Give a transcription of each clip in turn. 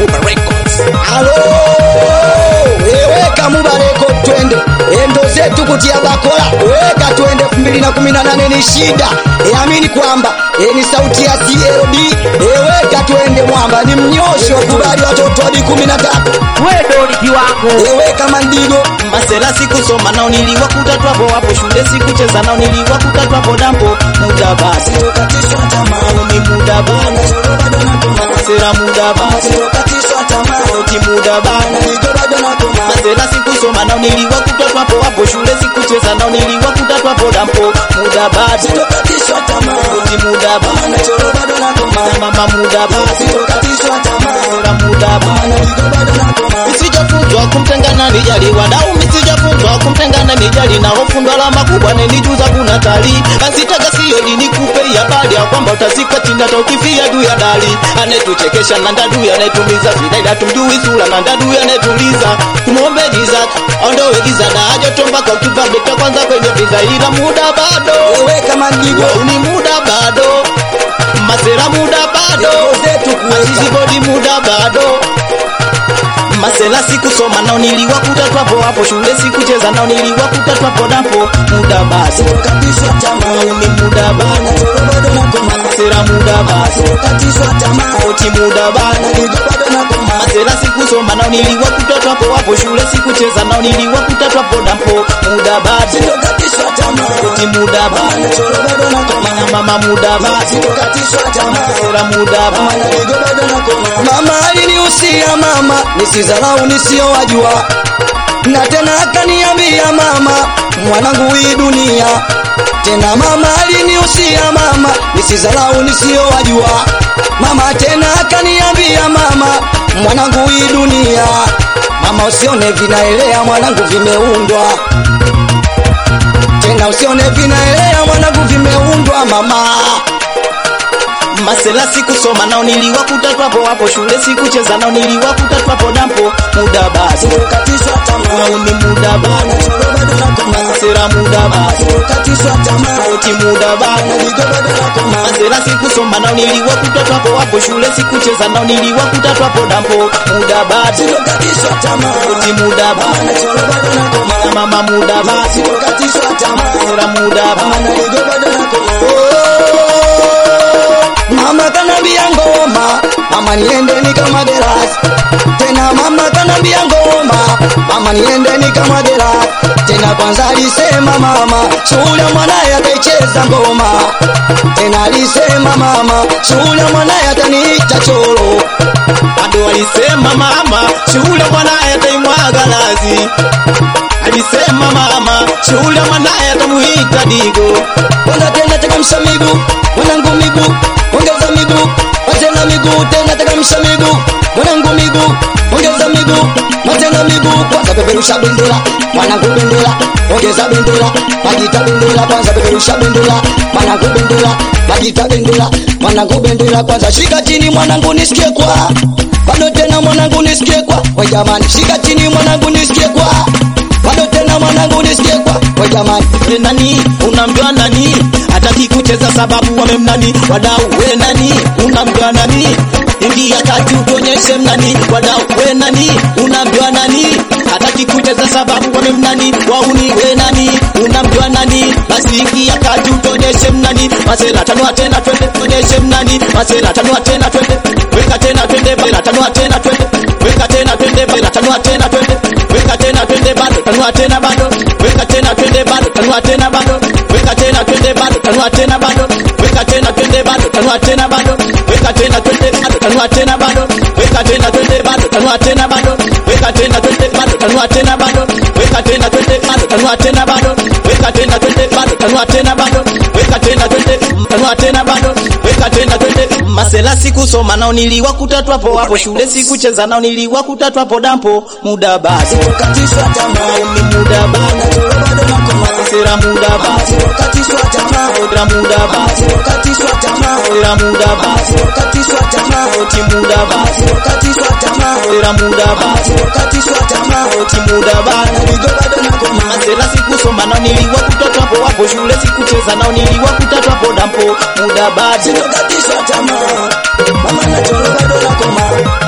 Muba Records. Alo, weweka Mubareko twende endo zetu kutia bakola, weka twende 2018 ni shida. Eamini kwamba e ni sauti ya CLB, eweka twende mwamba ni mnyosho, kubali watoto hadi 13. wewe ni kiwango Eweka mandigo Masela sikusoma nao niliwakuta twapo wapo shule sikucheza nao niliwakuta twapo dampo muda basi katishwa tamaa, ni muda bana bado nakoma, Masela muda basi katishwa tamaa, ti muda bana nigo bado nakoma, Masela sikusoma nao niliwakuta twapo wapo shule sikucheza nao niliwakuta twapo dampo muda basi katishwa tamaa, ti muda bana choro bado nakoma, mama muda basi katishwa tamaa, Masela muda bana nigo bado nakoma. Misijafunzwa kumtengana nijali wadau, misijafunzwa kumtengana nijali na hofundwa la makubwa nenijuza kuna tali asitaka siyo dini kupe habari ya kwamba utazikwa chini hata ukifia juu ya dali anetuchekesha na ndadu anetumiza vidaida tumjui sura na ndadu anetuliza tumuombe giza ondowe giza na ajoto mpaka ukiva beta kwanza kwenye viza ila muda bado Eweka mandigo ni muda bado masera muda bado zetu kuweka Asisibodi muda bado Masela sikusoma nao niliwakuta twapo hapo shule sikucheza nao niliwakuta twapo dapo muda basi katishwa tamaa, ni muda bana choro bado nakoma, Masela muda basi katishwa tamaa, oti muda bana nigo bado nakoma, Masela sikusoma nao niliwakuta twapo hapo shule sikucheza nao niliwakuta twapo dapo muda basi katishwa tamaa, oti muda bana choro bado nakoma, mama muda basi katishwa tamaa, Masela muda bana nigo bado nakoma. Mama alinihusia mama nisidharau nisiyowajua, na tena akaniambia mama, mwanangu hii dunia. Tena mama alinihusia mama nisidharau nisiyowajua, mama tena akaniambia mama, mwanangu hii dunia. Mama usione vinaelea mwanangu, vimeundwa tena usione vinaelea mwanangu, vimeundwa mama. Masela sikusoma nao niliwakuta twapo hapo shule sikucheza nao niliwakuta twapo dampo muda basi Katishwa tamaa, ni muda bana choro bado nakoma, Masela muda basi katishwa tamaa, oti muda bana nigo bado nakoma. Masela sikusoma nao niliwakuta twapo hapo shule sikucheza nao niliwakuta twapo dampo muda basi Katishwa tamaa, oti muda bana choro bado nakoma, mama muda basi katishwa tamaa, Masela muda bana nigo bado nakoma. Mama kanambia ngoma, mama niende ni kama gerasi. Tena mama kanambia ngoma, mama niende ni kama gerasi. Tena kwanza alisema mama, shule mwanaye ataicheza ngoma. Tena alisema mama, shule mwanaye ataniita choro. bado alisema mama shule mwanaye ataimwaga lazi alisema mama shule mwanaye atamuita digo Kwanza tena tekamsha miguu, mwanangu miguu, ongeza miguu, matena miguu, tena tekamsha miguu, mwanangu miguu, ongeza miguu, matena miguu, kwanza peperusha bendera, mwanangu bendera, ongeza bendera, magita bendera, kwanza peperusha bendera, mwanangu bendera, magita bendera, mwanangu bendera, kwanza shika chini mwanangu nisikie kwa bado tena mwanangu nisikie kwa we jamani, shika chini mwanangu nisikie kwa bado tena mwanangu nisikie kwa we jamani we nani unamjua nani hataki kucheza sababu wamemnani wadau we nani unamjua nani ingia kati utuonyeshe mnani wadau we nani unamjua nani hataki kucheza sababu wamemnani wauni we nani unamjua nani basi ingia kati utuonyeshe mnani masela tanua tena twende tuonyeshe mnani masela tanua tena twende weka tena twende masela tanua tena twende weka tena twende masela tanua tena twende weka tena twende bado tanua tena bado weka tena twende bado tanua tena bado weka tena twende bado tanua tena bado weka tena twende bado tanua tena bado weka tena twende bado tanua tena bado weka tena twende bado tanua tena bado weka tena twende bado tanua tena bado weka tena twende bado tanua tena bado weka tena twende bado tanua tena bado weka tena twende tanua tena bado weka tena twende masela sikusoma nao niliwakuta twapo hapo shule sikucheza nao niliwakuta twapo dampo muda basi katishwa tamaa, ni muda bana choro bado nakoma, sera muda basi katishwa tamaa, sera muda basi katishwa tamaa, sera muda basi katishwa tamaa, oti muda basi katishwa tamaa, sera muda basi katishwa tamaa, oti muda bana nigo bado nakoma, masela sikusoma nao niliwakuta twapo hapo shule sikucheza nao niliwakuta twapo dampo muda basi katishwa tamaa, mama na choro bado nakoma, ina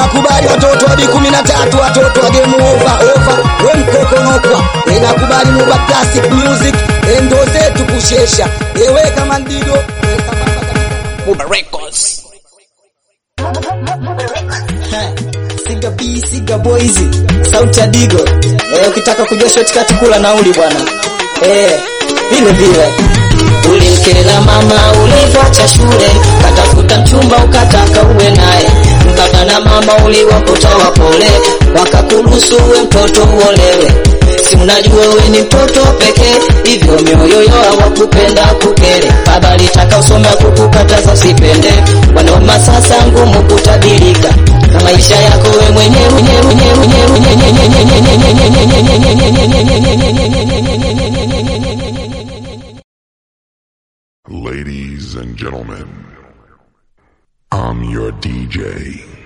inakubali watoto wa kumi na tatu watoto wa game over over we mkokonokwa inakubali muba classic music endo zetu kushesha ewe kama ndigo Muba Records. Siga B, Siga Boys, sauti ya Digo. Eh, ukitaka kujua shortcut kula nauli bwana. Eh, vile vile. Ulimkela mama ulivyoacha shule, katafuta mchumba ukataka uwe naye. Baba na mama uliwapotoa pole, wakakuruhusu uwe mtoto uolewe. Si unajua wewe ni mtoto pekee, hivyo mioyo yao hawakupenda kukele. Baba alitaka usome kukukataza usipende, wanoma sasa ngumu kutabirika na maisha yako wewe mwenyewe mwenyewe mwenyewe mwenyewe mwenyewe Ladies and gentlemen, I'm your DJ.